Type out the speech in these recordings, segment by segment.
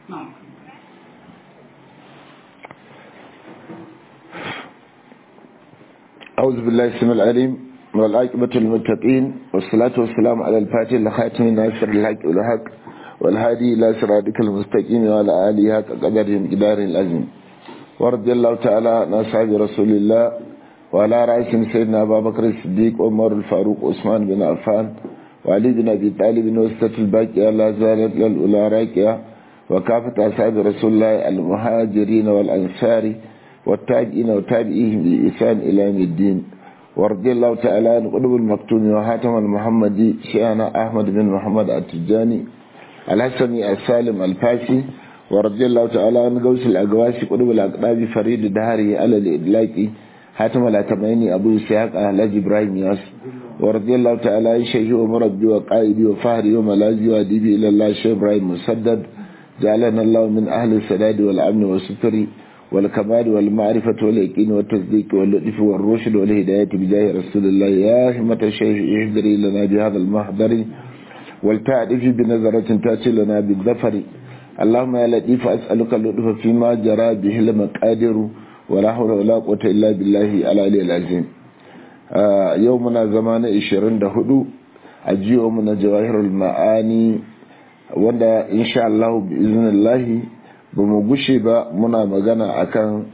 أعوذ بالله السميع العليم والعاقبة للمتقين والصلاة والسلام على الفاتح لخاتم الناصر الحق والحق والهادي إلى صراطك المستقيم وعلى آله حق قدره مقدار العظيم ورضي الله تعالى عن أصحاب رسول الله وعلى رأسهم سيدنا أبا بكر الصديق عمر الفاروق عثمان بن عفان وعلي بن أبي طالب وسط الباقية لا زالت للأولى راكية وكافة أصحاب رسول الله المهاجرين والأنصار والتابعين وتابعيهم بإحسان إلى يوم الدين ورضي الله تعالى عن قلوب المكتوم وحاتم المحمدي شيخنا أحمد بن محمد التجاني الحسني السالم الفاسي ورضي الله تعالى عن غوث الأقواسي قلوب الأقراب فريد دهري على الإدلاكي حاتم الأتميني أبو إسحاق أهلاج إبراهيم ياس ورضي الله تعالى عن شيخي ومربي وقائدي وفهري وملاذي وأديبي إلى الله شيخ إبراهيم مسدد جعلنا الله من أهل السداد والأمن والستر والكمال والمعرفة واليقين والتصديق واللطف والرشد والهداية بجاه رسول الله يا همة الشيخ احضري لنا بهذا المحضر والتعرف بنظرة تأتي لنا بالظفر اللهم يا لطيف أسألك اللطف فيما جرى به المقادر ولا حول ولا قوة إلا بالله العلي العظيم آه يومنا زمان 24 أجي يومنا جواهر المعاني wanda insha Allah bi iznillahi ba mu gushe ba muna magana akan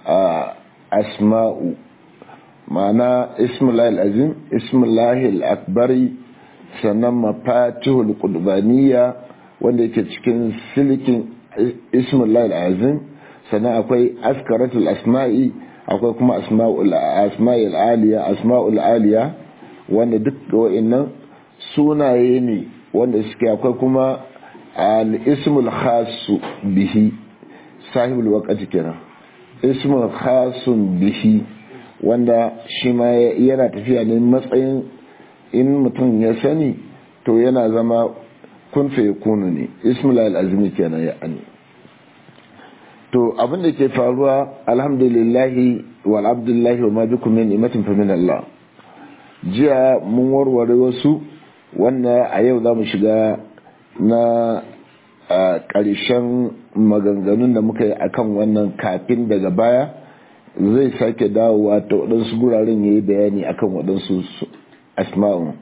asma'u ma'ana ismullahi azim ismullahi akbari sannan mafatihul qudbaniya wanda yake cikin silikin ismullahi azim sannan akwai askaratul asma'i akwai kuma asma'ul asma'il aliya asma'ul aliya wanda duk wa'annan sunaye ne wanda suke akwai kuma al-ismul khasu bihi sahibul waqti kenan ismul khasun bihi wanda shi ma yana tafiya ne matsayin in mutum ya sani to yana zama kun fa yakunu ne ismul al-azmi kenan ya ani to abin da ke faruwa alhamdulillahi wal abdullahi wa ma bikum min ni'matin fa min Allah jiya mun warware wasu wanda a yau za mu shiga na ƙarshen maganganun da muka yi akan wannan kafin daga baya zai sake dawowa ta waɗansu guraren ya yi bayani akan waɗansu asma'un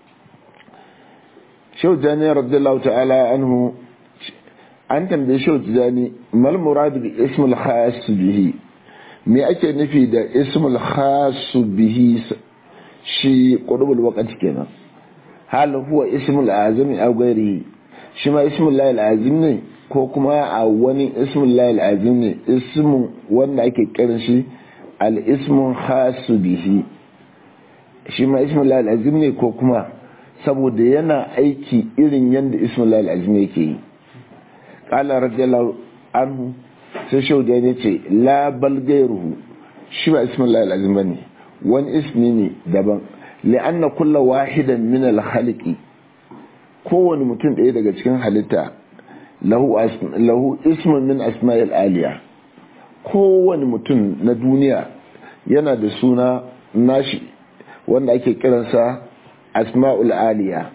shau jani radiyallahu ta'ala anhu an tambaye shau jani mal muradu bi ismul khas bihi me ake nufi da ismul khas bihi shi qudubul waqti kenan hal huwa ismul azami aw ghairihi shi ma ismul lahil azim ne ko kuma a wani ismul lahil azim ne ismu wanda ake kiran shi al ismun khasu bihi shi ma ismul lahil azim ne ko kuma saboda yana aiki irin yadda ismul lahil azim yake yi qala radiyallahu anhu sai shauda ne ce la bal gairuhu shi ba ismul lahil azim bane wani ismi ne daban li'anna kulla wahidan min al-khaliqi kowane mutum ɗaya daga cikin halitta lahu lahu ismun min asma'il aliya kowane mutum na duniya yana da suna nashi wanda ake kiransa asma'ul aliya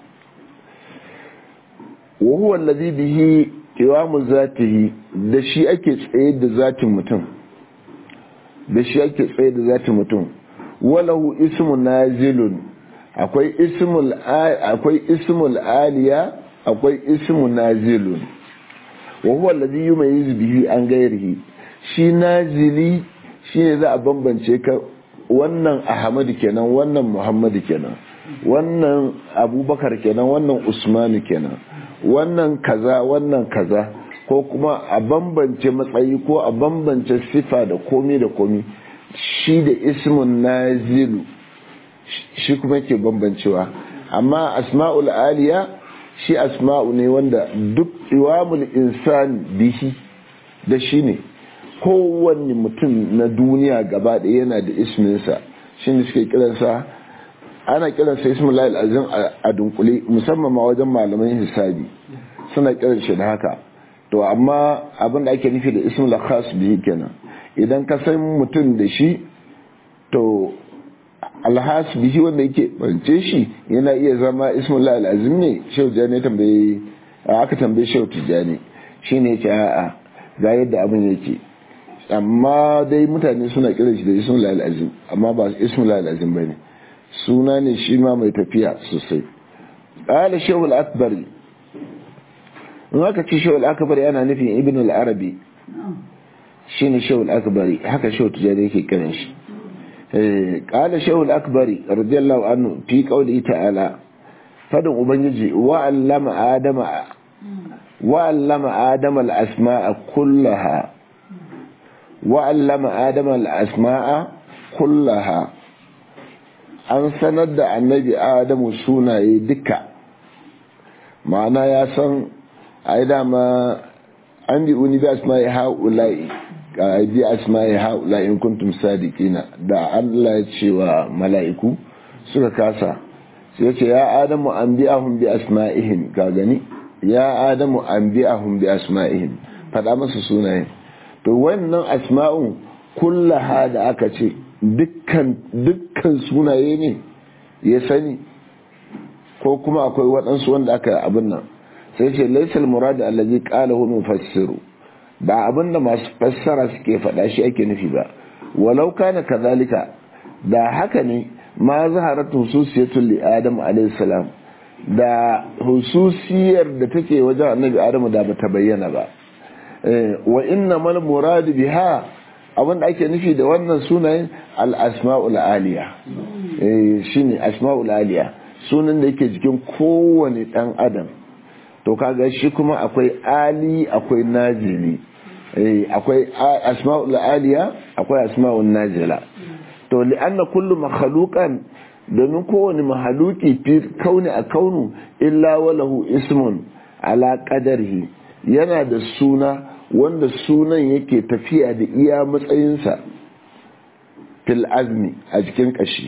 wa huwa alladhi bihi qiwamu zatihi da shi ake tsaye da zatin mutum da shi ake tsaye da zatin mutum walahu ismu nazilun akwai ismul akwai ismul aliya akwai ismu nazilun wa huwa alladhi yumayyiz bihi an ghairihi shi nazili shine za a bambance ka wannan ahmadu kenan wannan muhammadu kenan wannan abubakar kenan wannan usmanu kenan wannan kaza wannan kaza ko kuma a bambance matsayi ko a bambance sifa da komi da komi shi da ismun nazilu shi kuma ke bambancewa amma asma'ul aliya shi asma'u ne wanda duk iwamul insan bihi da shi ne kowanne mutum na duniya gaba ɗaya yana da isminsa shi ne suke kiransa ana kiransa ismul azim a dunkule musamman ma wajen malaman hisabi suna kiran shi da haka to amma abin da ake nufi da ismul khas bihi kenan idan ka san mutum da shi to alhas bihi wanda yake bance shi yana iya zama ismullah al'azim ne shehu jani tambaye aka tambaye shehu tijani shine yace a'a ga yadda abin yake amma dai mutane suna kiran shi da ismul azim amma ba ismul azim bane suna ne shi ma mai tafiya sosai qala shaykhul akbari in aka ce shaykhul akbari yana nufin ibn al-arabi shine shaykhul akbari haka shaykhul tijari yake kiran shi qala shaykhul akbari radiyallahu anhu fi qawli ta'ala fadin ubangiji wa allama adama wa allama adama al-asma'a kullaha wa allama adama al-asma'a kullaha an sanar da annabi adamu sunaye duka ma'ana ya san ai dama an bi uni bi asma'i haula'i bi asma'i haula'i in kuntum sadiqina da Allah ya ce wa mala'iku suka kasa sai ce ya adamu anbi'ahum bi asma'ihim ka gani ya adamu anbi'ahum bi asma'ihim fada masa sunayen to wannan asma'un kullaha da aka ce dukkan dukkan sunaye ne ya sani ko kuma akwai waɗansu wanda aka abin nan sai ce laisal murad allazi qalahu mufassiru ba abin da masu fassara suke faɗa shi ake nufi ba walau kana kazalika da haka ne ma zaharat hususiyatul li adam alayhi salam da hususiyar da take wajen annabi adamu da bata bayyana ba wa inna mal murad biha abin da ake nufi da wannan sunayen al-asma'ul aliya shine asma'ul aliya sunan da yake jikin kowane dan adam to kaga shi kuma akwai ali akwai nazili akwai asma'ul aliya akwai asma'ul nazila to li'anna kullu makhluqan domin kowane mahaluki fi kauni a kaunu illa walahu ismun ala qadarihi yana da suna wanda sunan yake tafiya da iya matsayinsa fil azmi a jikin kashi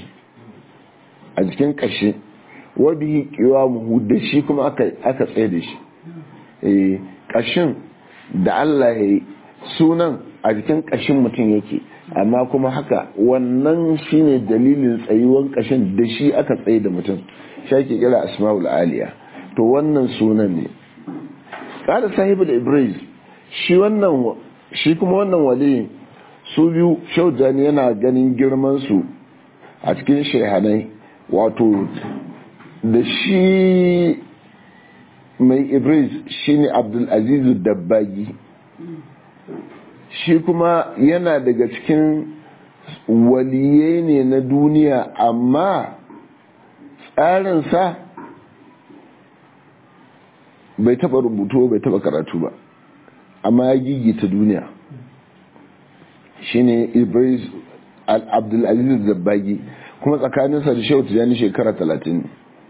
a jikin kashi wa bihi qiwamuhu da shi kuma aka aka tsaye da shi eh kashin da Allah ya yi sunan a jikin kashin mutum yake amma kuma haka wannan shine dalilin tsayuwan kashin da shi aka tsaye da mutum shi ake kira asma'ul aliya to wannan sunan ne kada sahibul ibris shi wannan shi kuma wannan wali su biyu shaudani yana ganin girman su a cikin shehanai wato da shi mai ibris shine abdul azizu dabbagi shi kuma yana daga cikin waliye ne na duniya amma tsarinsa bai taba rubutu bai taba karatu ba amma ya gigita duniya shine ibris abdulaziz zabbagi kuma tsakaninsa da shehu tijjani shekara talatin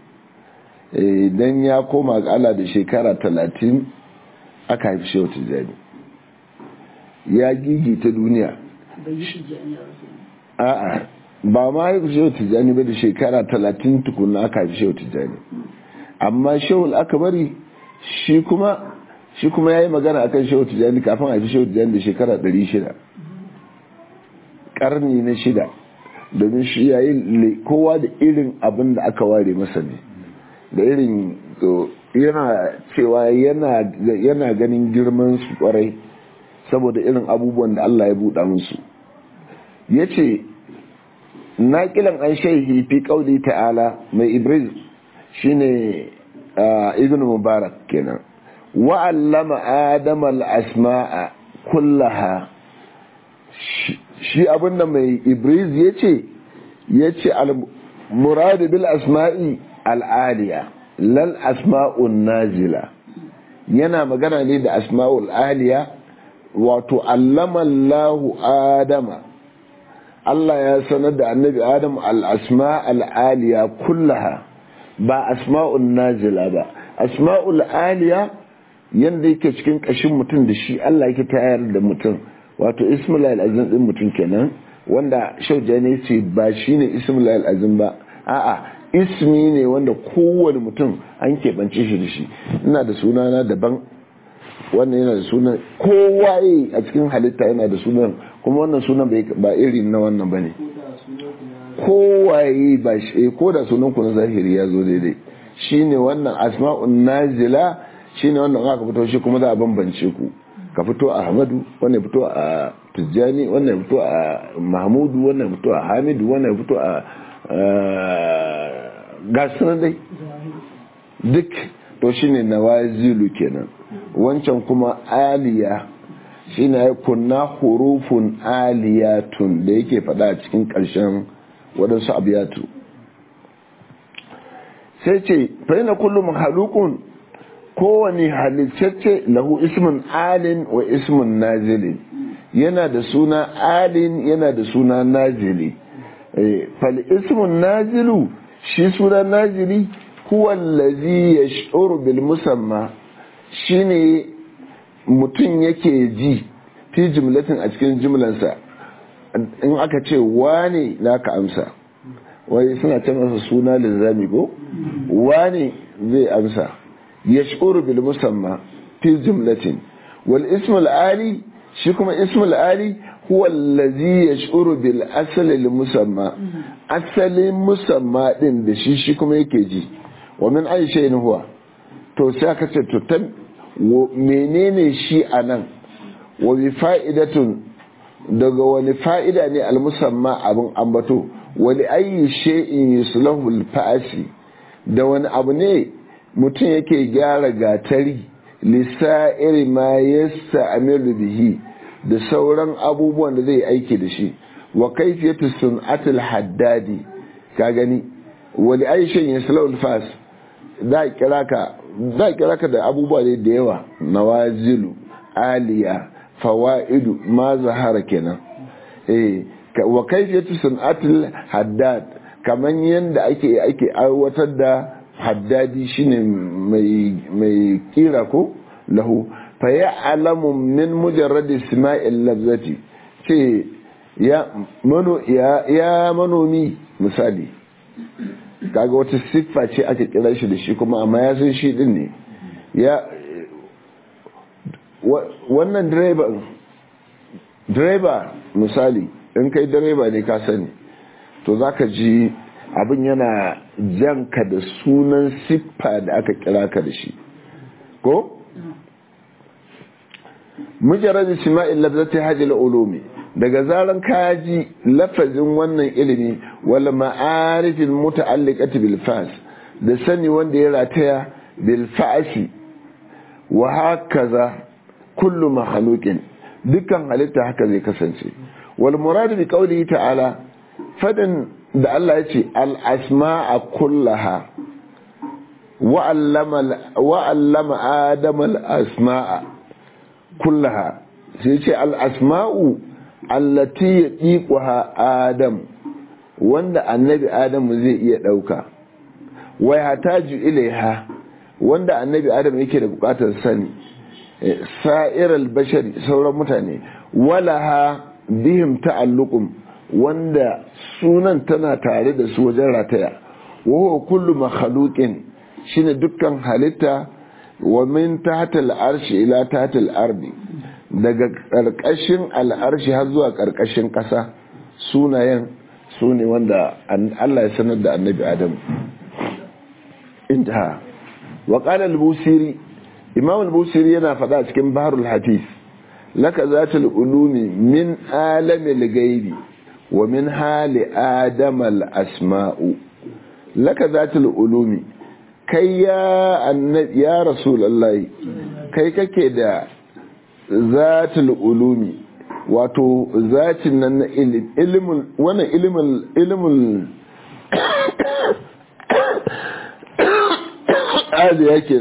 don ya koma ga ala da shekara talatin aka haifi shehu tijjani ya gigita duniya a'a ba ma haifi shehu tijjani ba da shekara talatin tukuna aka haifi shehu tijjani amma shehu akabari shi kuma shi kuma ya yi magana akan shehu tijjani kafin haifi shehu tijjani da shekara 600 karni na shida domin shi ya yi kowa da irin abin da aka ware masa ne da irin yana cewa yana ganin girman su kwarai saboda irin abubuwan da Allah ya buɗa musu ya ce naƙilan an shaihi fi ƙauli ta'ala mai ibris shine ibn mubarak kenan wa'allama adam al-asma'a kullaha shi abinda mai ibris ya ce ya ce al-muradu bil asma'i al'aliya lal asma'un nazila yana magana ne da asma'ul aliya wato allama Allahu adama Allah ya sanar da annabi adam al-asma al-aliya kullaha ba asma'un nazila ba asma'ul aliya yanda yake cikin kashin mutum da shi Allah yake tayar da mutum wato ismul azim din mutum kenan wanda shaujani ce ba shine ismul azim ba a'a ismi ne wanda kowane mutum an keɓance shi da shi ina da sunana daban wannan yana da sunan kowaye a cikin halitta yana da sunan kuma wannan sunan ba iri na wannan ba ne kowaye ba shi ko da sunan ku na zahiri ya zo daidai shine wannan asma'un nazila shine wannan aka fito shi kuma za a bambance ku ka fito a Ahmadu wannan fito a Tijjani wannan fito a Mahmudu wannan fito a Hamidu wannan fito a gasunan dai duk to shine nawazilu kenan wancan kuma aliya shine ya kunna hurufun aliyatun da yake fada a cikin ƙarshen waɗansu abiyatu sai ce faina kullum halukun kowane halittacce lahu ismin alin wa ismin nazilin yana da suna alin yana da suna nazili fal ismin nazilu shi suna nazili huwa allazi yash'uru bil musamma shine mutum yake ji fi jimlatin a cikin jimlansa in aka ce wane naka amsa wai suna ce masa suna linzami ko wane zai amsa yash'uru bil musamma fi jimlatin wal ismul ali shi kuma ismul ali huwa allazi yash'uru bil asli lil musamma asalin musamma din da shi shi kuma yake ji wa min ayi shay'in huwa to sai aka ce to tan menene shi anan wa bi fa'idatun daga wani fa'ida ne al musamma abin ambato wa li ayi shay'in yuslahu al fa'asi da wani abu ne mutum yake gyara gatari lisa'iri ma yasta amiru bihi da sauran abubuwan da zai aiki da shi wa kaifiyatu sun'atul haddadi ka gani wali aishin yaslawul fas da kira ka da kira ka da abubuwa ne da yawa nawazilu aliya fawaidu ma zahara kenan eh wa kaifiyatu sun'atul haddad kaman yanda ake ake aiwatar da haddadi shine mai mai kira ko lahu fa ya'lamu min mujarrad isma'il lafzati ce ya mano ya ya manomi misali kaga wata siffa ce aka kira shi da shi kuma amma ya san shi din ne ya wannan direba direba misali in kai direba ne ka sani to zaka ji abin yana janka da sunan siffa da aka kira ka da shi ko mujarrad isma'il lafzati hajil ulumi daga zaran kaji lafazin wannan ilimi wal ma'arifin muta'alliqati bil fas da sani wanda ya rataya bil fa'si wa hakaza kullu makhluqin dukkan halitta haka zai kasance wal murad bi qawlihi ta'ala fadan da Allah ya ce al asma'a kullaha wa allama adama al asma'a kullaha sai ce al asma'u allati ya ɗiƙuha adam wanda annabi adamu zai iya ɗauka wai hataju ilaiha wanda annabi adam yake da buƙatar sani sa'iral bashari sauran mutane walaha bihim ta'alluqum wanda sunan tana tare da su wajen rataya wa huwa kullu makhluqin shine dukkan halitta wa min tahta al-arshi ila tahta al-ardi daga ƙarƙashin al'arshi har zuwa ƙarƙashin ƙasa sunayen su ne wanda Allah ya sanar da annabi Adam. Inta, wa al-busiri, Imam al-busiri yana faɗa cikin Baharul Hafiz, laka za ta ulumi min alamil gaibi wa min hali Adam al-asma'u. Laka za ta ulumi, kai ya ya Rasulallah, kai kake da zatul ulumi wato zatin nan na ilimin wannan ilimin ilimin ali yake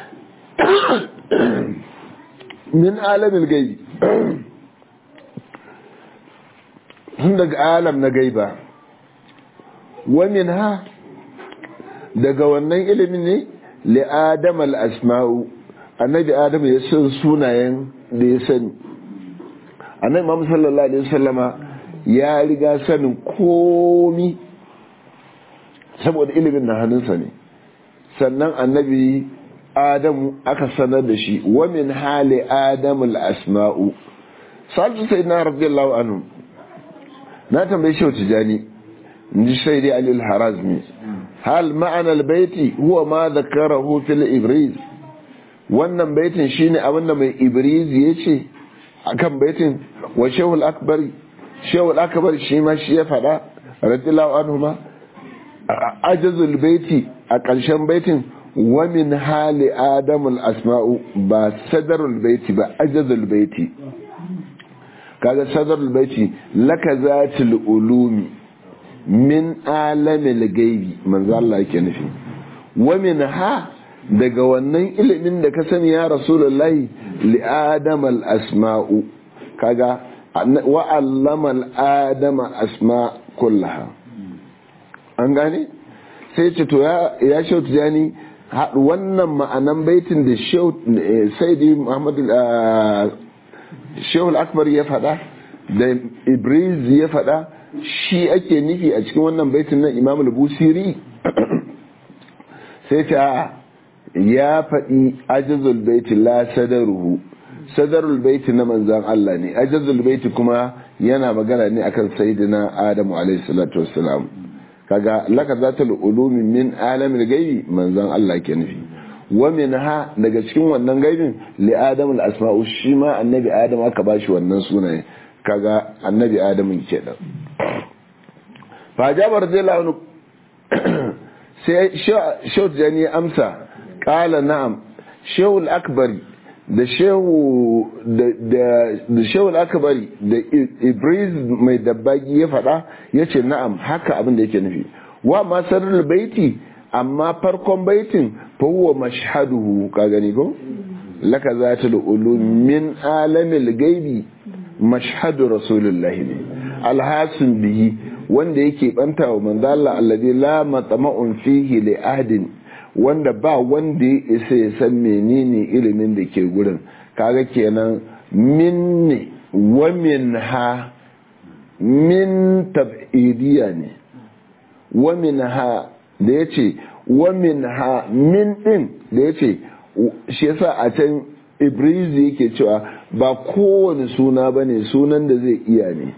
min alamin gaibi tun daga alam na gaiba wa min ha daga wannan ilimin ne li adam al asma'u annabi adam ya san sunayen da ya sani annabi Muhammad sallallahu alaihi wasallama ya riga sanin komi saboda ilimin na hannunsa ne sannan annabi adamu aka sanar da shi wa min hali adamu al-asma'u salisu sai na radiyallahu anhu na tambaye shi wata jani inji sai dai ali al-harazmi hal ma'ana al-baiti huwa ma dhakarahu fil ibriz wannan baitin shine abinda mai ibrizi ya ce akan baitin wa shehul akbari shehul akbari shi ma shi ya faɗa radiyallahu anhu ma ajazul baiti a ƙarshen baitin wa min hali adamul asma'u ba sadarul baiti ba ajazul baiti kaga sadarul baiti laka zatil ulumi min alamil gaibi manzo Allah yake nufi wa min ha daga wannan ilimin da ka sani ya rasulullahi li adamal asma'u kaga wa allama al adama asma kullaha an gane sai ce to ya shautu jani wannan ma'anan baitin da saidi muhammadu shehul akbar ya faɗa da ibriz ya faɗa shi ake nufi a cikin wannan baitin na imam al-busiri sai ta ya faɗi ajazul baiti la sadaruhu sadarul baiti na manzan Allah ne ajazul baiti kuma yana magana ne akan sayyidina adamu alaihi salatu wassalam kaga laka zatul ulumi min alamil gaibi manzon Allah ke nufi wa minha daga cikin wannan gaibin li adam al asma'u shi ma annabi adam aka bashi wannan sunaye kaga annabi adam ke da fa jabar zalanu sai shawt jani amsa qala na'am shawul akbari da shehu da shehu akabari da ibris mai dabbagi ya faɗa ya ce na'am haka abin da yake nufi wa masarar baiti amma farkon baitin fawwa mashhaduhu ka gani ko laka za ta min alamil gaibi mashhadu rasulullahi ne alhasun bihi wanda yake banta wa manzala alladhi la matama'un fihi li ahdin wanda ba wanda ya isa ya san menene ilimin da ke gurin kaga kenan min ne wa min ha min tab'idiyya ne wa min ha da ya ce wa min ha min din da ya ce shi yasa a can ibrizi yake cewa ba kowane suna ba ne sunan da zai iya ne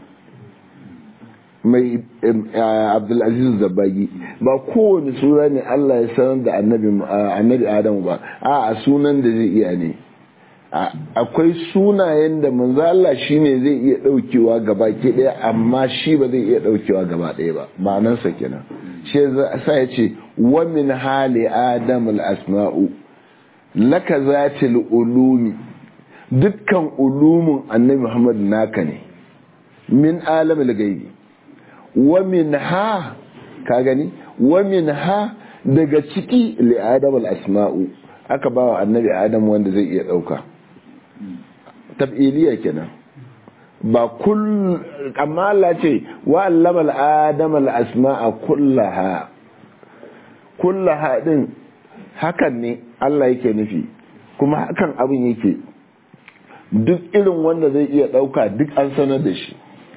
mai abdulaziz zabagi ba kowane suna ne Allah ya sanar da annabi Adamu ba a sunan da zai iya ne akwai sunayen da manzo Allah shine zai iya daukewa gaba ke daya amma shi ba zai iya daukewa gaba daya ba ma'anarsa kenan shi sa ya ce wa min hali adam al asma'u laka zatil ulumi dukkan ulumin annabi Muhammad naka ne min alamil gaibi wa min ha ka gani wa min ha daga ciki li adam al asma'u aka ba wa annabi adam wanda zai iya dauka tab'iliya kenan ba kull amma Allah ce wa allama al adam al asma'a kullaha kullaha din hakan ne Allah yake nufi kuma hakan abin yake duk irin wanda zai iya dauka duk an sanar da shi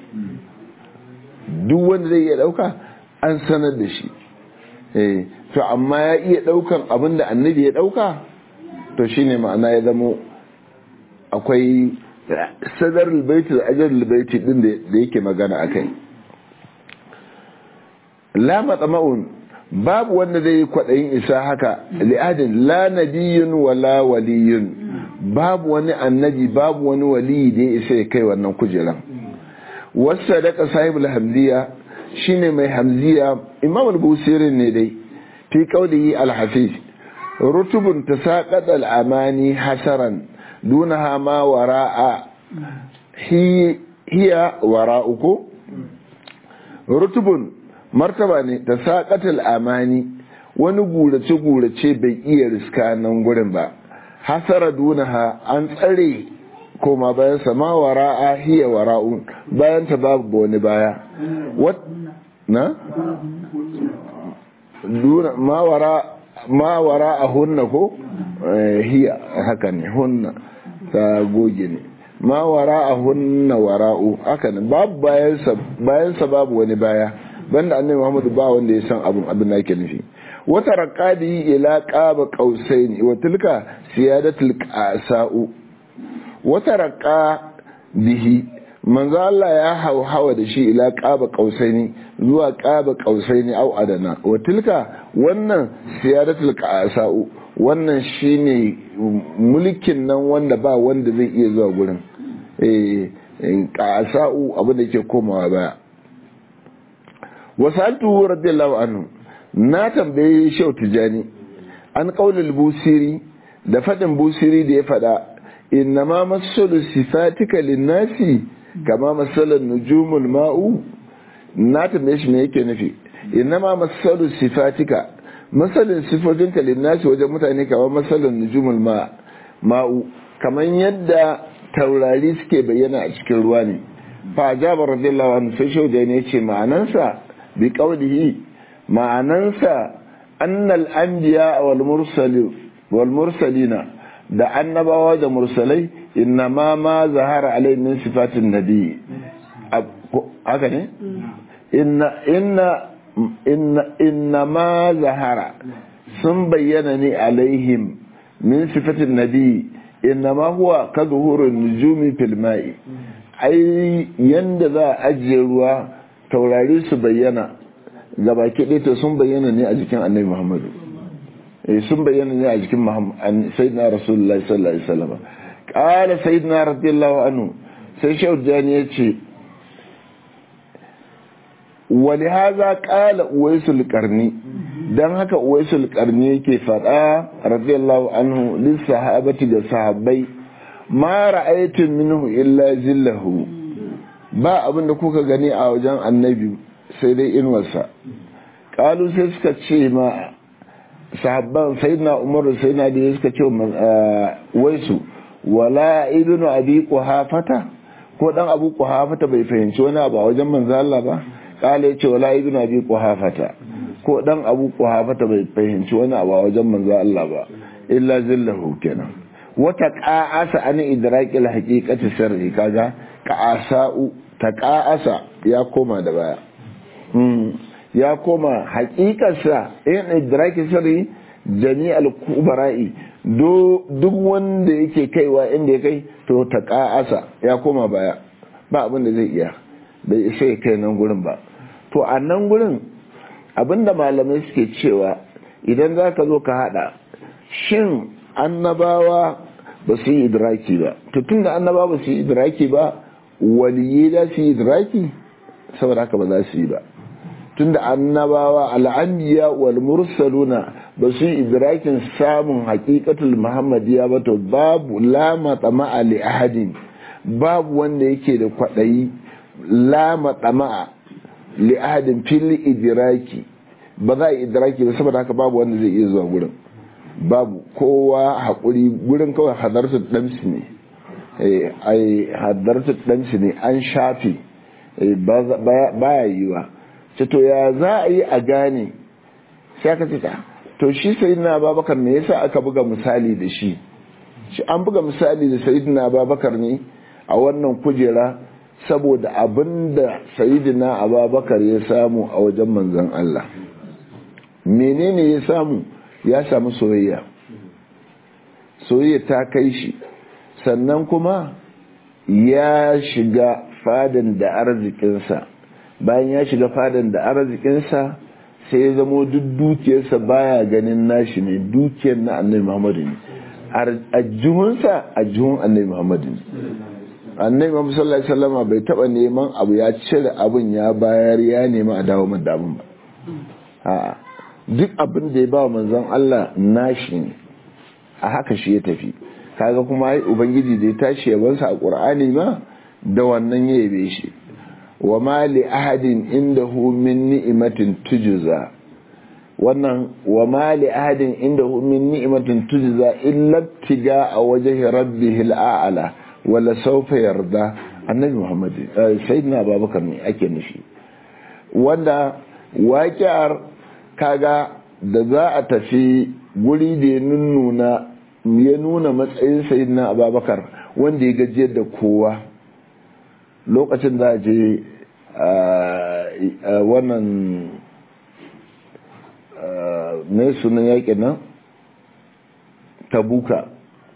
duk wanda zai iya dauka an sanar da shi eh to amma ya iya daukan abin da annabi ya dauka to shine ma'ana ya zamo akwai sadar albaiti da ajar albaiti din da yake magana akai la matsama'un babu wanda zai yi kwaɗayin isa haka li'adin la nabiyyun wala waliyun babu wani annabi babu wani waliyi da ya isa ya kai wannan kujeran wasu daga sahibul hamziya shine mai hamziya imam al-busirin ne dai fi qawlihi al-hafiz rutubun tasaqat al-amani hasaran dunaha ma wara'a hiya wara'uku rutubun martaba ne tasaqat al-amani wani gurace gurace bai iya riska nan gurin ba hasara dunaha an tsare koma bayan sa ma wara'a hiya wara'un bayan ta babu wani baya wat na duna ma wara ma wara'a hunna ko hiya haka ne hunna ta goge ne ma wara'a hunna wara'u haka ne babu bayan sa bayan sa babu wani baya banda annabi Muhammad ba wanda ya san abin abin da yake nufi wata raqadi ila qaba qausaini wa tilka siyadatul qasa'u wata raƙa bihi manzo Allah ya hauhawa da shi ila ƙaba ƙausaini zuwa ƙaba ƙausaini au adana wa tilka wannan siyadatul qasa'u wannan shine mulkin nan wanda ba wanda zai iya zuwa gurin ƙasa'u abin da ke komawa baya wasu radiyallahu anhu na tambaye shau tijani an ƙaunar busiri da faɗin busiri da ya faɗa inna ma masalu sifatika linnasi kama masalan nujumul ma'u na tambaye shi me yake nufi inna ma masalu sifatika masalin sifofinka linnasi wajen mutane kama masalan nujumul ma'u kamar yadda taurari suke bayyana a cikin ruwa ne fa jabar radiyallahu anhu sai shau ne ce ma'anansa bi qawlihi ma'anansa annal anbiya wal mursalin wal mursalina da annabawa da mursalai inna ma ma zahara alai min sifatin nabi haka ne inna inna inna inna ma zahara sun bayyana ne alaihim min sifatin nabi inna ma huwa ka zuhurin nujumi fil ma'i ai yanda za a ajiye ruwa taurari su bayyana gaba kiɗe sun bayyana ne a jikin annabi muhammadu sun bayyana ne a jikin sayyidina rasulullahi sallallahu alaihi wasallam qala sayyidina radiyallahu anhu sai shehu jani ya ce wali haza qala uwaisul qarni dan haka uwaisul qarni yake fada radiyallahu anhu lis sahabati da sahabbai ma ra'aytum minhu illa zillahu ba abin da kuka gani a wajen annabi sai dai inuwarsa qalu sai suka ce ma sahabban sayyidina umaru sayyidina da suka ce waisu wala ibnu abi quhafata ko dan abu quhafata bai fahimci wani abu a wajen manzo Allah ba kala yace wala ibnu abi quhafata ko dan abu quhafata bai fahimci wani abu a wajen manzo Allah ba illa zillahu kenan wata qa'asa an idrakil haqiqati sirri kaga qa'asa'u ta qa'asa ya koma da baya ya koma hakikarsa in idraki sirri jami'al kubara'i duk wanda yake kaiwa inda ya kai to ta ka'asa ya koma baya ba abin da zai iya bai isa ya kai nan gurin ba to a nan gurin abinda malamai suke cewa idan za ka zo ka hada shin annabawa ba su yi idraki ba to tun da annabawa ba su yi idraki ba waliye za su yi idraki saboda haka ba za su yi ba tunda annabawa al'anbiya wal mursaluna ba su yi idrakin samun haqiqatul muhammadiyya ba to babu la matama'a li ahadin babu wanda yake da kwadayi la matama'a li ahadin fil idraki ba za a idraki ba saboda haka babu wanda zai iya zuwa gurin babu kowa haƙuri gurin kawai hadartu damsi ne ai hadartu damsi ne an shafi baya yiwa ce to ya za a yi a gane sai aka ce to shi sayidina babakar me yasa aka buga misali da shi shi an buga misali da sayidina babakar ne a wannan kujera saboda abinda sayidina ababakar ya samu a wajen manzon Allah menene ya samu ya samu soyayya soyayya ta kai shi sannan kuma ya shiga fadan da arzikinsa bayan ya shiga fadan da arzikinsa sai ya zamo duk dukiyarsa baya ganin nashi ne dukiyar na annabi muhammadu ne ajihunsa ajihun annabi muhammadu ne annabi muhammadu sallallahu alaihi wasallama bai taba neman abu ya cire abin ya bayar ya nema a dawo da abin ba a duk abin da ya ba manzon Allah nashi ne a haka shi ya tafi kaga kuma ai ubangiji da ya tashi yabansa a qur'ani ma da wannan ya yabe shi wa ma li ahadin indahu min ni'matin tujza wannan wa ma li ahadin indahu min ni'matin tujza illa tiga a wajhi rabbihil a'la wala sawfa yarda annabi muhammad sayyidina abubakar ne ake nufi wanda waƙiyar kaga da za a tafi guri da ya nuna ya nuna matsayin sayyidina abubakar wanda ya gajiyar da kowa lokacin za a je wannan mai sunan yaƙi nan tabuka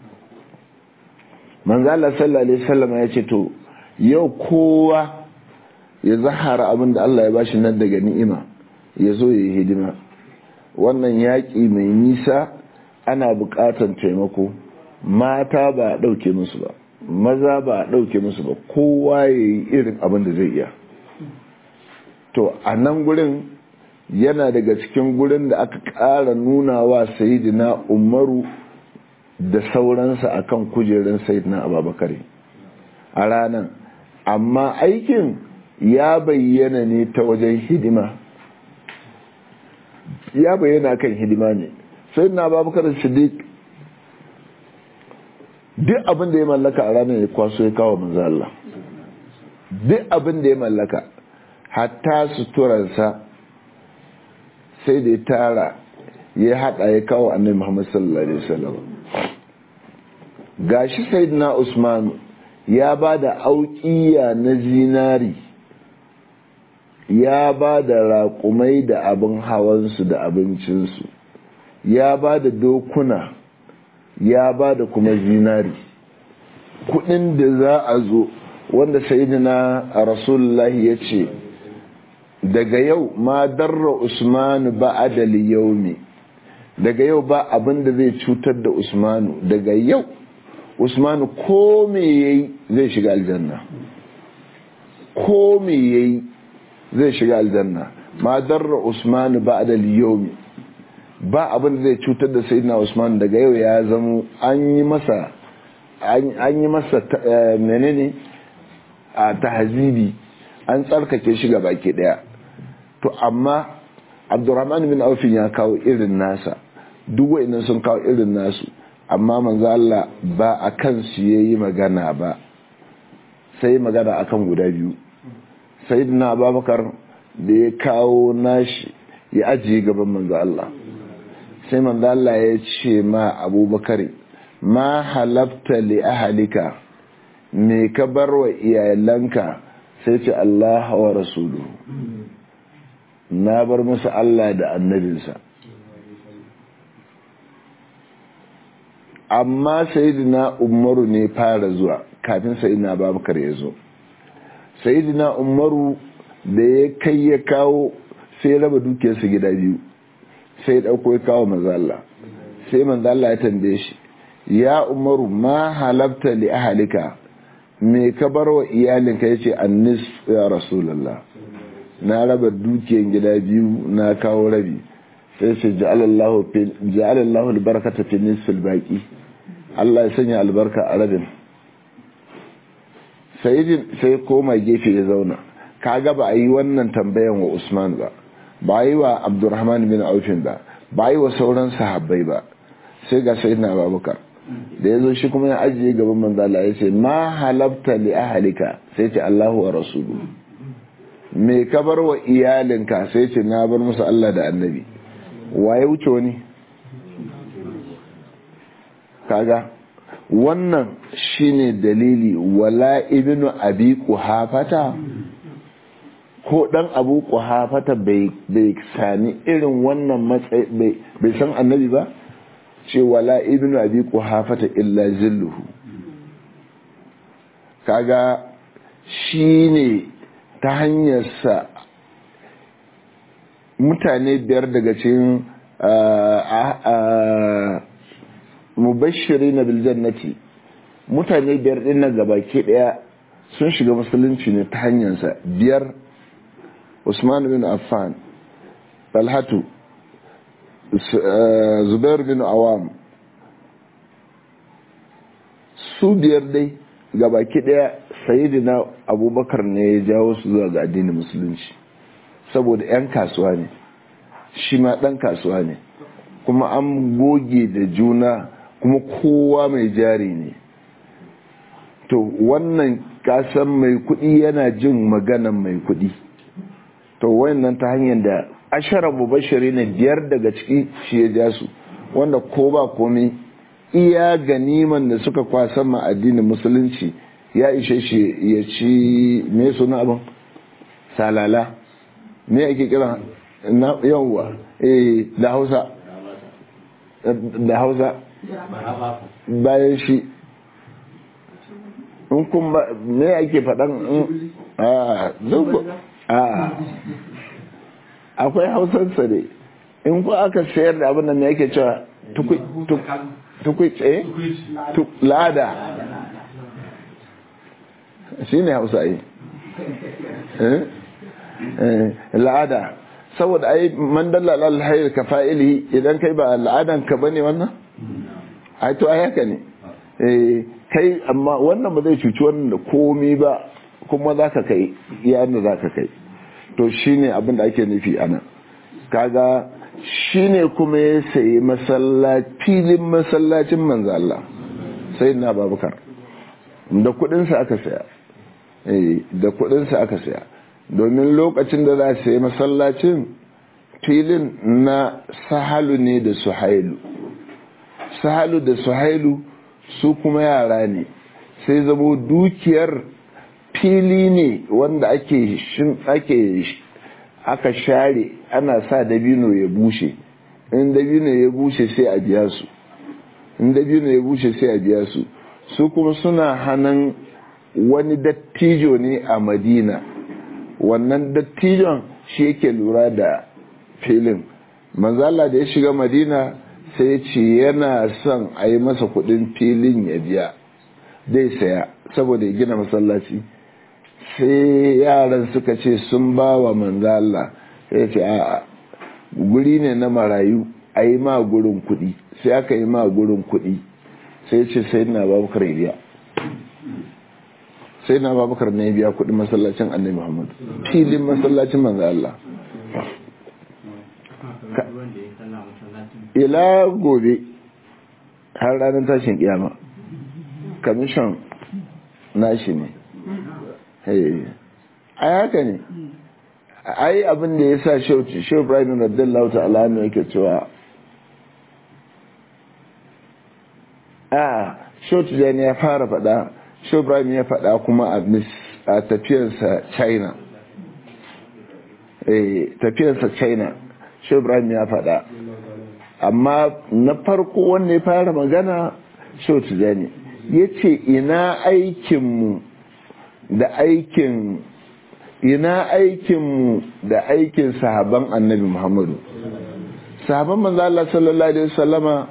manzala sallallahu alaihi wasallam ya ce to yau kowa ya zahara abin da Allah ya bashi nan daga ni'ima ya zo ya yi hidima wannan yaƙi mai nisa ana bukatan taimako mata ba a ɗauke musu ba maza ba a ɗauke musu ba kowa ya yi irin abin da zai iya to a nan gurin yana daga cikin gurin da aka ƙara nuna wa sayidina umaru da sauransa akan kujerun sayidina ababakar a ranar amma aikin ya bayyana ne ta wajen hidima ya bayyana kan hidima ne sayidina ababakar siddiq duk abin da ya mallaka a ranar ya kwaso ya kawo manzo Allah duk abin da ya mallaka hatta suturarsa sai da ya tara ya hada ya kawo annabi Muhammad sallallahu alaihi wasallam gashi sayyidina Usman ya ba da auƙiya na zinari ya ba da raƙumai da abin hawansu da abincinsu ya ba da dokuna ya ba da kuma zinari kudin da za a zo wanda sayidina rasulullahi ya ce daga yau ma darra usmanu ba adali yaumi daga yau ba abin da zai cutar da usmanu daga yau usmanu ko me yayi zai shiga aljanna ko me yayi zai shiga aljanna ma darra usmanu ba adali yaumi ba abin da zai cutar da sayyidina usman daga yau ya zamo an yi masa an yi masa menene a tahzibi an tsarkake shi ga baki daya to amma abdurrahman bin aufin ya kawo irin nasa duk wa'annan sun kawo irin nasu amma manzo Allah ba a kan su yayi magana ba sai magana akan guda biyu sayyidina abubakar da ya kawo nashi ya ajiye gaban manzo Allah sai manzo Allah ya ce ma abubakar ma halafta li ahalika me ka bar wa iyalanka sai ce Allah wa rasulu na bar musu Allah da annabinsa amma sayidina umaru ne fara zuwa kafin sayidina babakar ya zo sayidina umaru da ya kai ya kawo sai raba dukiyarsa gida biyu sai ya ɗauko ya kawo manzala sai manzala ya tambaye shi ya umaru ma halabta li ahalika me ka bar wa iyalinka ya ce annis ya rasulallah na raba dukiyar gida biyu na kawo rabi sai ce ja'alallahu albarkata fi nisfil baqi Allah ya sanya albarka a rabin sai koma gefe ya zauna kaga ba a yi wannan tambayan wa Usman ba ba yi wa abdurrahman bin aufin ba ba yi wa sauran sahabbai ba sai ga sai na babukar da ya zo shi kuma ya ajiye gaban manzala ya ce ma halabta li ahalika sai ce allahu wa rasulu me ka bar wa iyalinka sai ce na bar musu allah da annabi waye wuce wani kaga wannan shine dalili wala ibnu abi quhafata ko dan abu kuhafata bai sami irin wannan matsayi bai san annabi ba ce wala ibnu abi kuhafata illa zilluhu kaga shine ta hanyarsa mutane biyar daga cikin mubashiri na biljannati mutane biyar din nan gabaki daya sun shiga musulunci ne ta hanyarsa biyar Usman bin Affan, Talhatu, Zubair bin Awam, su biyar dai gabaki daya sayidina abubakar ne ya jawo su zuwa ga addinin musulunci saboda 'yan kasuwa ne shi ma ɗan kasuwa ne kuma an goge da juna kuma kowa mai jari ne to wannan kasan mai kuɗi yana jin maganan mai kuɗi to wayannan ta hanyar da ashara mubashiri ne biyar daga ciki shi ya ja su wanda ko ba komai iya ganiman da suka kwasan ma addinin musulunci ya ishe shi ya ci me suna abin salala me ake kira na yawwa eh da hausa da hausa bayan shi in kun ba me ake faɗan a a akwai hausarsa ne in ku aka sayar da abin da me yake cewa tukui tsaye lada shi ne hausa yi la'ada saboda ai man dalla alhayr ka fa'ili idan kai ba al'adan ka bane wannan ai to ai haka ne eh kai amma wannan ba zai cuci wannan da komai ba kuma zaka kai yana zaka kai to shine abin da ake nufi anan kaga shine kuma ya sayi masallaci filin masallacin manzo Allah sai na babukar da kudin sa aka saya eh da kudin sa aka saya domin lokacin da za su yi masallacin filin na sahalu ne da suhailu sahalu da suhailu su kuma yara ne sai zamo dukiyar fili ne wanda ake shin ake aka share ana sa dabino ya bushe in dabino ya bushe sai a biya su in dabino ya bushe sai a biya su su kuma suna hannun wani dattijo ne a madina wannan dattijon shi yake lura da filin manzala da ya shiga madina sai ce yana son a yi masa kudin filin ya biya zai saya saboda ya gina masallaci sai yaran suka ce sun ba wa manzala sai ce a guri ne na marayu a yi ma gurin kudi sai aka yi ma gurin kudi sai ce sai na babakar biya sai na babakar ne biya kudin masallacin annabi muhammadu filin masallacin manzo Allah ila gobe har ranar tashin kiyama kamishin nashi ne ai haka ne ai abin da ya sa shauci shau ibrahim radiyallahu ta'ala ne yake cewa a shauci da ya fara faɗa shau ibrahim ya faɗa kuma a tafiyarsa china tafiyarsa china shau ibrahim ya faɗa amma na farko wanda ya fara magana shau tijani ya ce ina aikinmu da aikin ina aikinmu da aikin sahaban annabi muhammadu sahaban manzo Allah sallallahu alaihi wasallama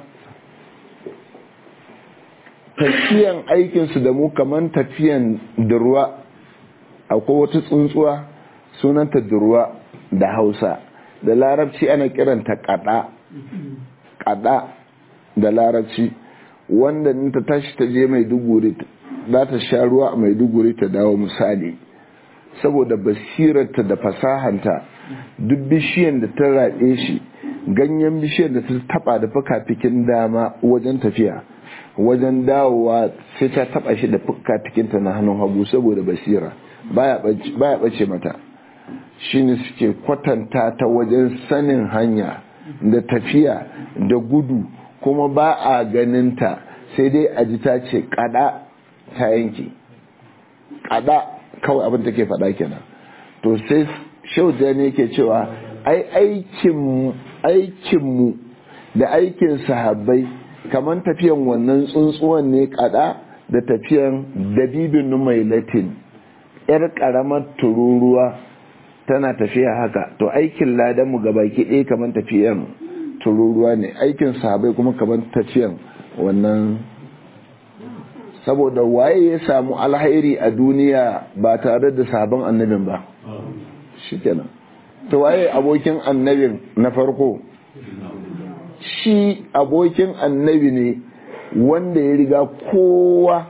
tafiyan aikinsu da mu kaman tafiyan durwa akwai wata tsuntsuwa sunanta durwa da hausa da larabci ana kiranta kada kada da larabci wanda ta tashi ta je mai duguri za ta sha ruwa a mai duguri ta dawo misali saboda basirarta da fasahanta duk bishiyan da ta raɗe shi ganyen bishiyan da ta taba da fuka-fikin dama wajen tafiya wajen dawowa sai ta taba shi da fuka-fikinta na hannun hagu saboda basira baya bace mata shine suke kwatanta ta wajen sanin hanya da tafiya da gudu kuma ba a ganinta sai dai a ji ta ce kada ta yanki kada kawai abin take faɗa kenan to sai shauja ne yake cewa ai aikinmu da aikin sahabbai kamar tafiyan wannan tsuntsuwan ne kada da tafiyan dabibin mai latin yar karamar tururuwa tana tafiya haka to aikin ladanmu gabaki ɗaya kamar tafiyan tururuwa ne aikin sahabai kuma kamar tafiyan wannan saboda waye ya samu alhairi a duniya ba tare da sabon annabin ba shikenan to waye abokin annabin na farko shi abokin annabi ne wanda ya riga kowa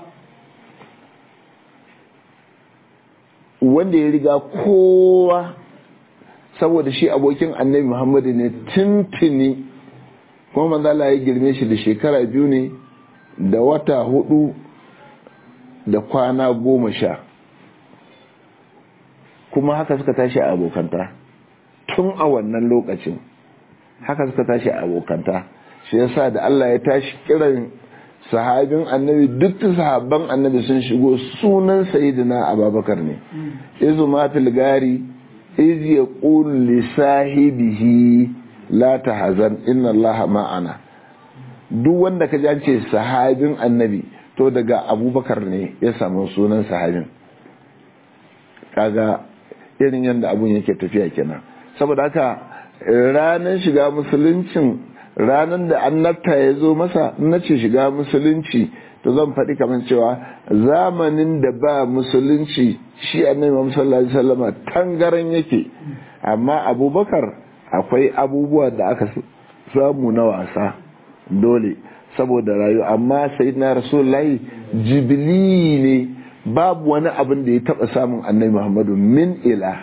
wanda ya riga kowa saboda shi abokin annabi muhammadu ne tuntuni kuma manzala ya girme shi da shekara biyu ne da wata hudu da kwana goma sha kuma haka suka tashi a abokanta tun a wannan lokacin haka suka tashi a abokanta shi yasa da Allah ya tashi kiran sahabin annabi duk sahabban annabi sun shigo sunan sayyidina ababakar ne izu ma fil gari iz yaqul li sahibihi la tahzan inna allaha ma'ana duk wanda ka ji ce sahabin annabi to daga abubakar ne ya samu sunan sahabin kaga irin yadda abun yake tafiya kenan saboda haka ranar shiga musuluncin ranar da annabta ya zo masa na ce shiga musulunci to zan faɗi kamar cewa zamanin da ba musulunci shi annabi Muhammad sallallahu alaihi wasallama tangaran yake amma abubakar akwai abubuwa da aka samu na wasa dole saboda rayu amma sayyidina rasulullahi jibili ne babu wani abin da ya taba samun annabi muhammadu min ila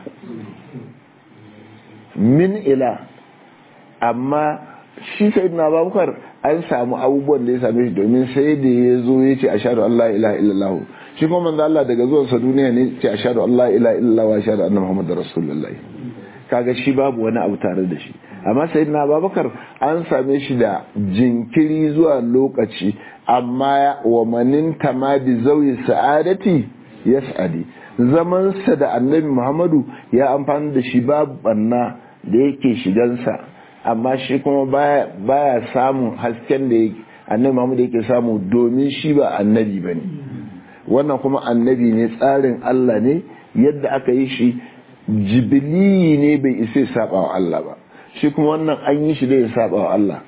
min ila amma shi sayyidina abubakar an samu abubuwan da ya same shi domin sai da ya zo ya ce ashhadu an la ilaha illallah shi kuma manzo Allah daga zuwansa duniya ne ce ashhadu an la ilaha illallah wa ashhadu anna muhammadar rasulullahi kaga shi babu wani abu tare da shi amma sayyidina abubakar an same shi da jinkiri zuwa lokaci amma wa manin tamadi zauyi sa'adati yas'adi zaman sa da annabi muhammadu ya amfani da shi babu banna da yake shigansa amma shi kuma baya, baya samun hasken da annabi muhammadu yake samu domin shi ba annabi bane wannan kuma annabi ne tsarin Allah ne yadda aka yi shi jibili ne bai isa saba wa Allah ba shi kuma wannan an yi shi da ya saba wa Allah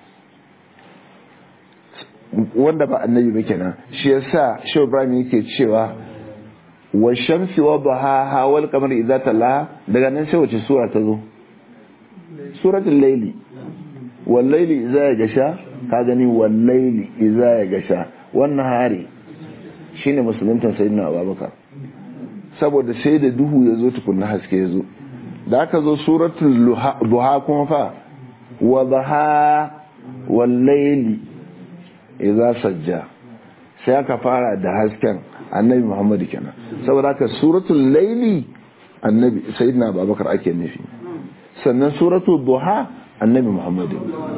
wanda ba annabi ba kenan shi yasa Shehu Ibrahim yake cewa wa shamsi wa duhaha wal qamari idza tala daga nan sai wace sura ta zo suratul layli wal layli idza yagasha ka gani wal layli idza yagasha wannan hari shine musulunta sayyidina Abubakar saboda sai da duhu ya zo tukunna haske ya zo da aka zo suratul duha kuma fa wa dhaha wal layli idza sajja sai aka fara da hasken annabi Muhammad kenan saboda haka suratul layli annabi sayyidina Abubakar ake nufi sannan suratul duha annabi Muhammad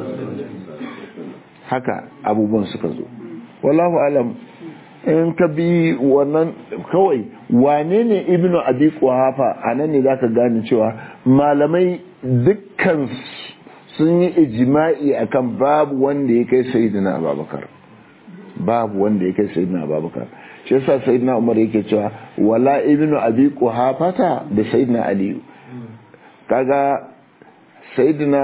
haka abubuwan suka zo wallahu alam in ka bi wannan kawai wane ne ibnu abi kuhafa a nan ne zaka gane cewa malamai dukkan sun yi ijma'i akan babu wanda ya kai sayyidina abubakar babu wanda ya kai sayyidina abubakar shi yasa sayyidina umar yake cewa wala ibnu abi kuhafata da sayyidina aliyu kaga sayyidina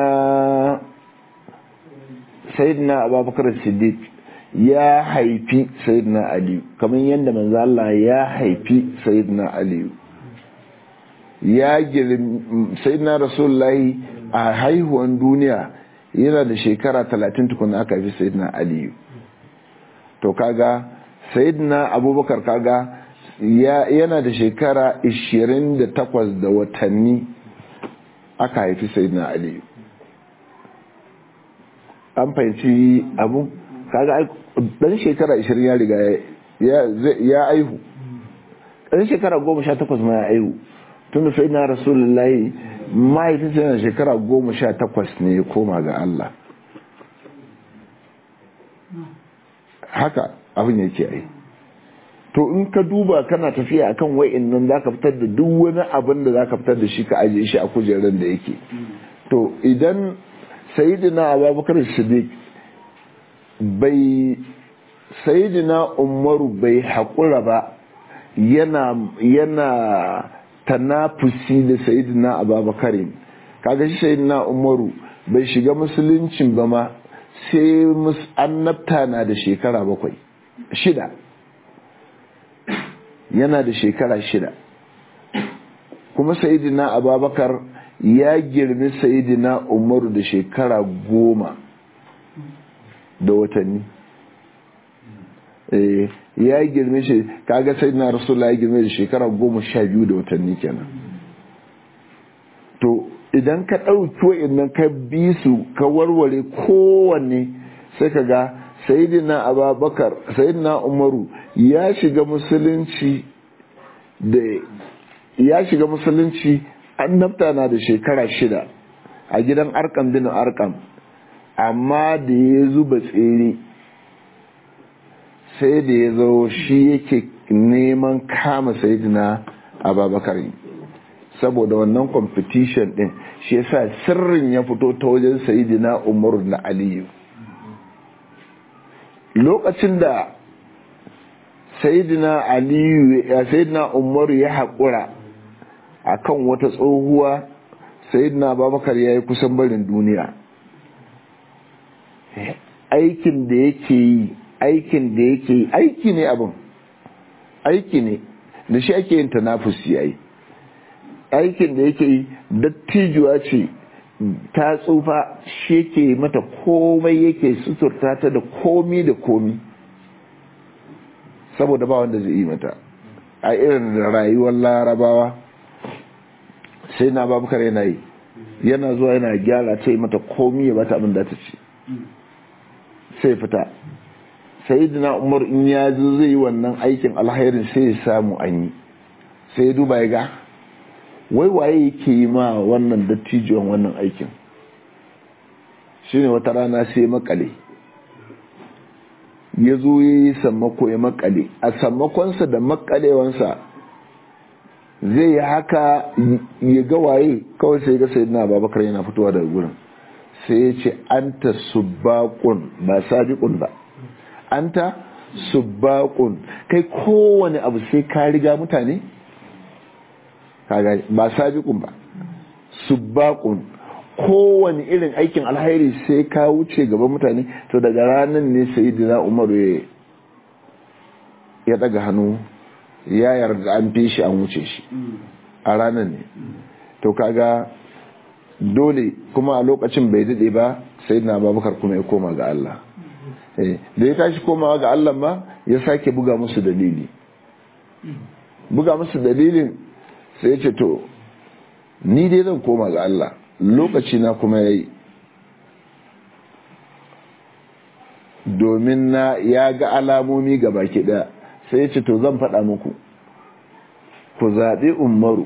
sayyidina abubakar siddiq ya haifi sayyidina aliyu kamar yadda manzo Allah ya haifi sayyidina aliyu ya girin sayyidina rasulullahi a haihuwan duniya yana da shekara 30 tukuna aka haifi sayyidina aliyu to kaga sayyidina abubakar kaga yana da shekara 28 da watanni aka haifi sayyidina aliyu an fahimci abu kaga dan shekara 20 ya riga ya aihu dan shekara 18 ma ya aihu tun sai na rasulullahi mahaifinsa yana shekara 18 ne ya koma ga Allah haka abin yake ai to in ka duba kana tafiya akan wa'in nan zaka fitar da duk wani abin da zaka fitar da shi ka aje shi a kujerar da yake to idan sayyidina abubakar siddiq bai sayidina umaru bai haƙura ba yana yana tanafusi da sayidina ababakarin kaga shi sayidina umaru bai shiga musuluncin ba ma sai annabta na da shekara bakwai shida yana da shekara shida kuma sayidina ababakar ya girmi sayidina umaru da shekara goma da watanni ya girme shi kaga sai na rasulullah ya girme da shekara goma sha biyu da watanni kenan to idan ka ɗauki wa'annan ka bi su ka warware kowanne sai ka ga sayidina ababakar sayidina umaru ya shiga musulunci da ya shiga musulunci annabta na da shekara shida a gidan arkam bin arkam amma da ya zuba tsere sai da ya zo shi yake neman kama sayidina ababakar saboda wannan competition din shi yasa sirrin ya fito ta wajen sayidina umaru da aliyu lokacin da sayidina aliyu ya sayidina umaru ya haƙura akan wata tsohuwa sayidina ababakar ya yi kusan barin duniya aikin da yake yi aikin da yake yi aiki ne abin aiki ne da shi ake yin tanafusi yayi aikin da yake yi dattijuwa ce ta tsufa shi yake mata komai yake suturta ta da komi da komi saboda ba wanda zai yi mata a irin rayuwar larabawa sai na babukar yana yi yana zuwa yana gyara ta yi mata komi ya bata abin da ta ce sai fita sai dina umar in ya zo zai yi wannan aikin alhairin sai ya samu an yi sai ya duba ya ga wai waye yake yi ma wannan dattijuwan wannan aikin shine wata rana sai makale ya zo ya yi sammako ya makale a sammakonsa da makalewansa zai yi haka ya ga waye kawai sai ga sai na babakar yana fitowa daga gurin sai ya ce anta subbaqun ba sabiqun ba anta subbaqun kai kowane abu sai ka riga mutane kaga ba sabiqun ba subbaqun kowane irin aikin alhairi sai ka wuce gaban mutane to daga ranar ne sayyidina Umar ya daga hannu ya yarda an fi shi an wuce shi a ranar ne to kaga dole kuma a lokacin bai dade ba sayyidina Abubakar kuma ya koma ga Allah da ya tashi komawa ga Allah ma ya sake buga musu dalili buga musu dalilin sai ya ce to ni dai zan koma ga Allah lokaci na kuma ya yi domin na ya ga alamomi ga baki ɗaya sai ya ce to zan faɗa muku ku zaɓi umaru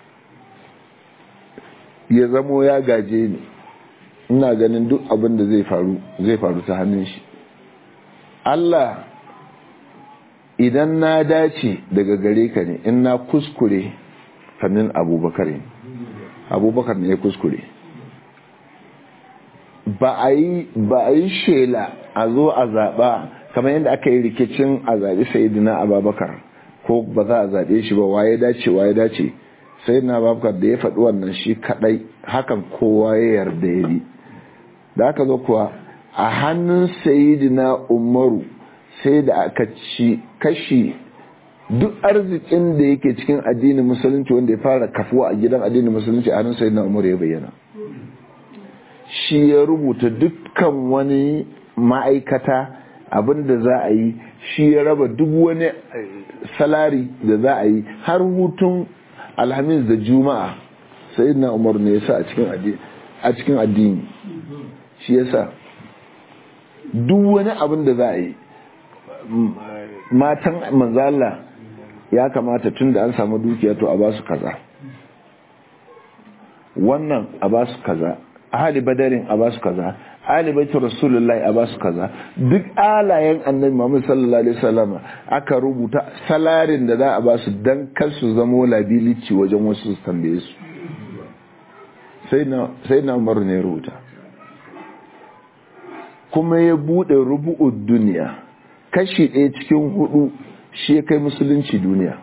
ya zamo ya gaje ni ina ganin duk abin da zai faru zai faru ta hannun shi Allah idan na dace daga gare ka ne in na kuskure fannin abubakar ne abubakar ne ya kuskure ba a yi shela a zo a zaɓa kamar yadda aka yi rikicin a zaɓi sayidina abubakar ko ba za a zaɓe shi ba waye dace waye dace sayidina abubakar da ya faɗi wannan shi kaɗai hakan kowa ya yarda ya bi da aka zo kuwa a hannun sayidina umaru sai da aka ci kashi duk arzikin da yake cikin addinin musulunci wanda ya fara kafuwa a gidan addinin musulunci a hannun sayyidina umar ya bayyana shi ya rubuta dukkan wani ma'aikata abin da za a yi shi ya raba duk wani salari da za a yi har hutun alhamis da juma'a sayyidina umar ne ya sa a cikin addini shi ya sa duk wani abin da za a yi matan manzala ya kamata tun da an samu dukiya to a ba su kaza wannan a ba su kaza ahli badarin a ba su kaza ahli baitu rasulullahi a ba su kaza duk alayen annabi Muhammad sallallahu alaihi wasallam aka rubuta salarin da za a ba su dan kar su zamo liability wajen wasu su tambaye su sai na sai na Umar ne rubuta kuma ya bude rubu'ud duniya kashi ɗaya cikin hudu shi ya kai musulunci duniya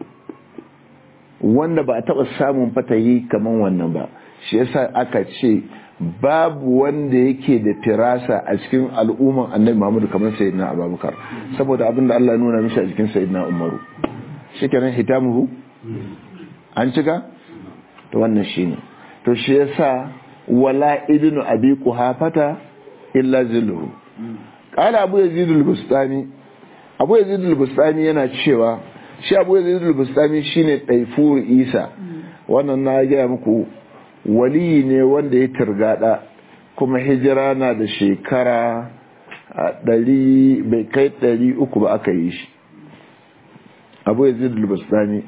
wanda ba a taɓa samun fatahi kamar wannan ba shi yasa aka ce babu wanda yake da firasa a cikin al'umman annabi Muhammadu kamar sayyidina Abubakar saboda abin da Allah nuna mishi a cikin sayyidina Umaru shikenan hitamuhu an cika to wannan shine to shi yasa wala ibnu abi quhafata illa zilluhu qala abu yazid al-bustani abu yazid al-bustani yana cewa shi abu yazid al-bustani shine taifur isa wannan na gaya muku wali ne wanda ya turgada kuma hijira na da shekara ɗari bai kai ɗari uku ba aka yi shi abu yazid al-bustani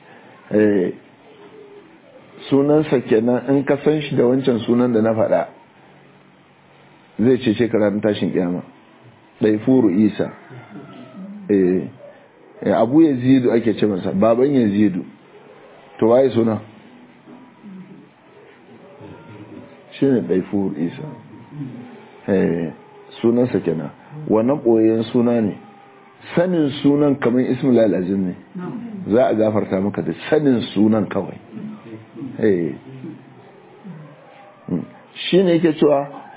sunansa kenan in ka san shi da wancan sunan da na faɗa zai ce shekara na tashin kyama ɗaifuru isa abu ya zidu ake ce masa baban ya zidu to waye suna shi ne ɗaifuru isa sunansa kenan wannan ɓoyen suna ne sanin sunan kamar ismail al'azim ne za a gafarta maka da sanin sunan kawai shi ne yake cewa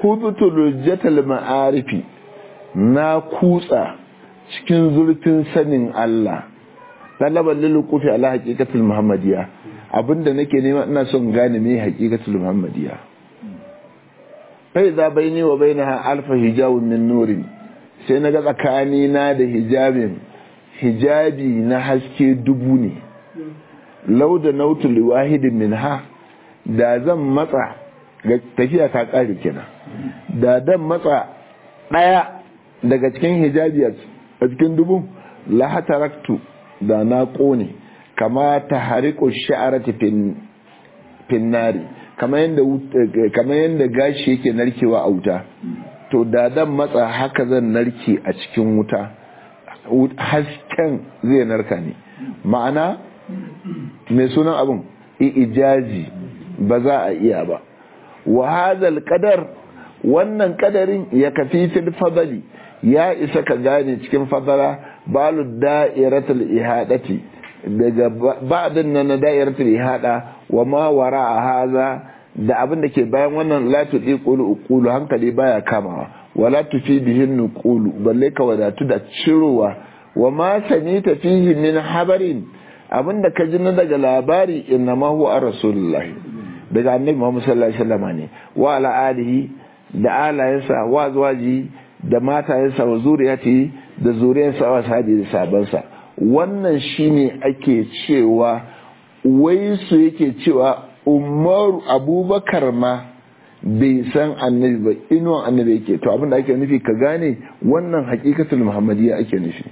hudutu lujjatal ma'arifi na kutsa cikin zurfin sanin Allah talaban lilukufi ala haqiqatul muhammadiyya abinda nake nema ina son gane me haqiqatul muhammadiyya fa idza baini wa bainaha alfa hijabun min nurin sai naga tsakani na da hijabin hijabi na haske dubu ne law da nautu liwahidin minha da zan matsa ga tafiya ta kare kenan da dan matsa daya daga cikin hijabi a cikin dubu la hataraktu da na kone kama ta hariko sha'arati finnari kama yadda gashi yake narkewa a wuta to da dan matsa haka zan narke a cikin wuta hasken zai narka ne ma'ana mai sunan abin ijazi ba za a iya ba wa hadal kadar wannan kadarin ya kafi fil fadali ya isa ka gane cikin fadala balu da'iratul ihadati daga ba'din nan na da'iratul ihada wa ma wara haza da abin da ke bayan wannan la tudi qulu uqulu hankali baya kamawa wala tufi bihin nuqulu balle ka wadatu da cirowa wa ma sanita fihi min habarin abin da ka ji na daga labari inna ma huwa rasulullah daga annabi Muhammad sallallahu alaihi wasallam ne wa ala alihi da alayensa wa zuwaji da matayensa wa zuriyati da zuriyarsa wa sahabi da sabansa wannan shine ake cewa wai su yake cewa umaru abubakar ma bai san annabi ba inuwan annabi yake to abinda ake nufi ka gane wannan hakikatul muhammadiyya ake nufi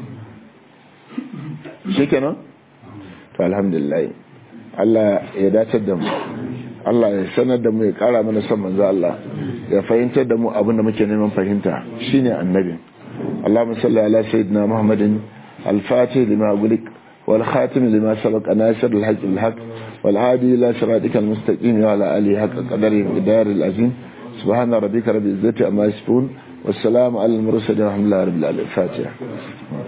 shi kenan to alhamdulillah Allah ya dace da mu Allah ya sanar da mu ya kara mana son manzo Allah ya fahimtar da mu abin da muke neman fahimta shine annabi Allahumma salli ala sayyidina Muhammadin al-fatih lima gulik wal khatim lima sabaq nasir al-haq al-haq wal hadi ila siratika al-mustaqim wa ala alihi haqqa qadari idar al-azim subhana rabbika rabbil izzati amma yasifun والسلام على المرسلين ورحمة الله رب العالمين الفاتحة